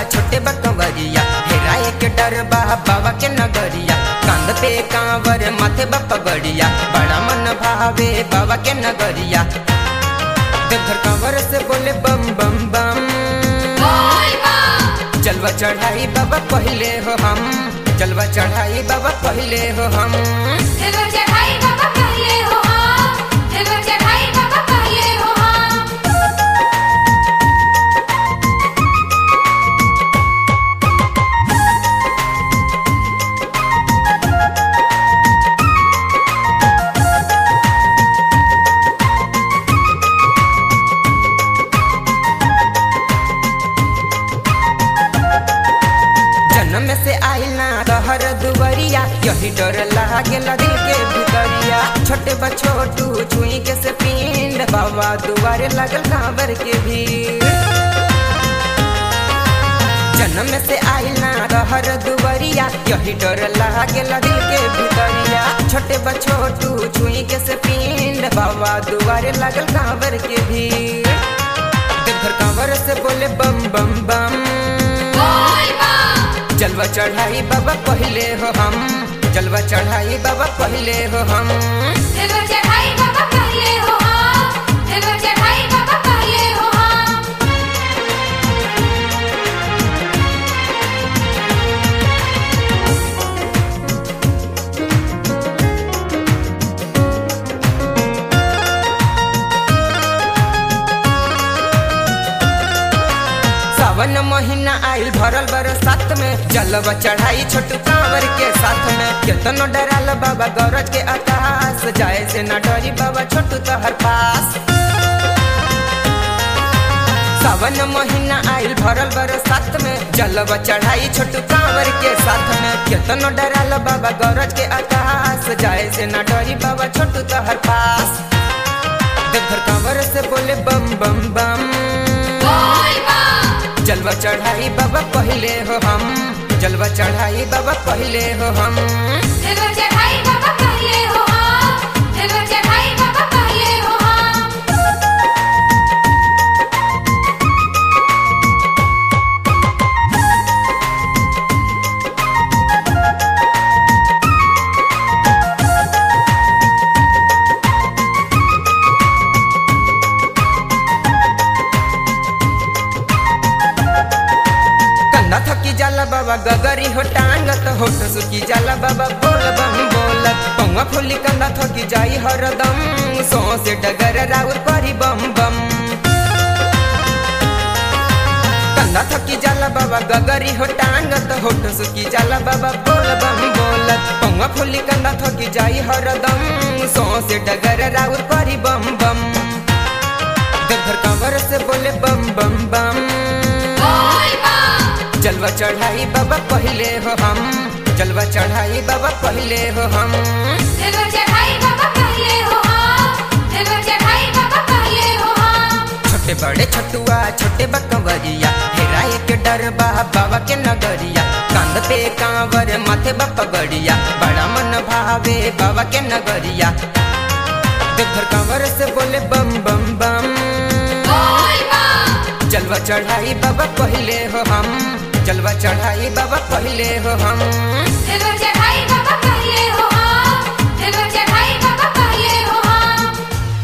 छोटे बकवरिया हेराए के डर बा बाबा के नगरिया कांद पे कांवर माथे बा पगड़िया बड़ा मन भावे बाबा के नगरिया देवघर कांवर से बोले बम बम बम जलवा चढ़ाई बाबा पहले हो हम जलवा चढ़ाई बाबा पहले हो हम जन्म से आइल ना तहर दुवरिया यही डर लागेला दिल के भितरिया छोटे बा छोटू छुई के से पिंड बाबा दुआरे लगल कांवर के भीड़ जन्म से आइल ना तहर दुवरिया यही डर लागेला दिल के भितरिया छोटे बा छोटू छुई के से पिंड बाबा दुआरे लगल कांवर के भीड़ देवघर कांवर से बोले बम बम बम जलवा चढ़ाई बाबा पहले हो हम जलवा चढ़ाई बाबा पहले हो हम सावन महीना आइल भरल बरसात में जलवा चढ़ाई छोटू कांवर के साथ में केतनो डराल बाबा गौरज के आकाश जाए से ना डरी बाबा छोटू तोहर पास सावन महीना आइल भरल बरसात में जलवा चढ़ाई छोटू कांवर के साथ में केतनो डराल बाबा गौरज के आकाश जाए से ना डरी बाबा छोटू तोहर पास देवघर कांवर से बोले बम बम बम जलवा चढ़ाई बाबा पहले हो हम जलवा चढ़ाई बाबा पहले हो हम कंधा थकी जाला बाबा गगरी हो टांगत होठ सुखी जाला बाबा बोल बम बोलत पौवा फुली कंधा थकी जाई हरदम सो से डगर राउर करी बम बम कंधा थकी जाला बाबा गगरी हो टांगत होठ सुखी जाला बाबा बोल बम बोलत पौवा फुली कंधा थकी जाई हरदम सो से डगर राउर करी बम बम देवघर कांवर से बोले बम बम बम जलवा चढ़ाई बाबा पहले हो हम जलवा चढ़ाई बाबा पहले हो हम छोटे बड़े छटुआ छोटे बकवरिया हेराए के डर बा बाबा के नगरिया कांद पे कांवर माथे बा पगड़िया बड़ा मन भावे बाबा के नगरिया देवघर कांवर से बोले बम बम बम जलवा चढ़ाई बाबा पहले हो हम जलवा चढ़ाई बाबा पहले हो हम Silver Jack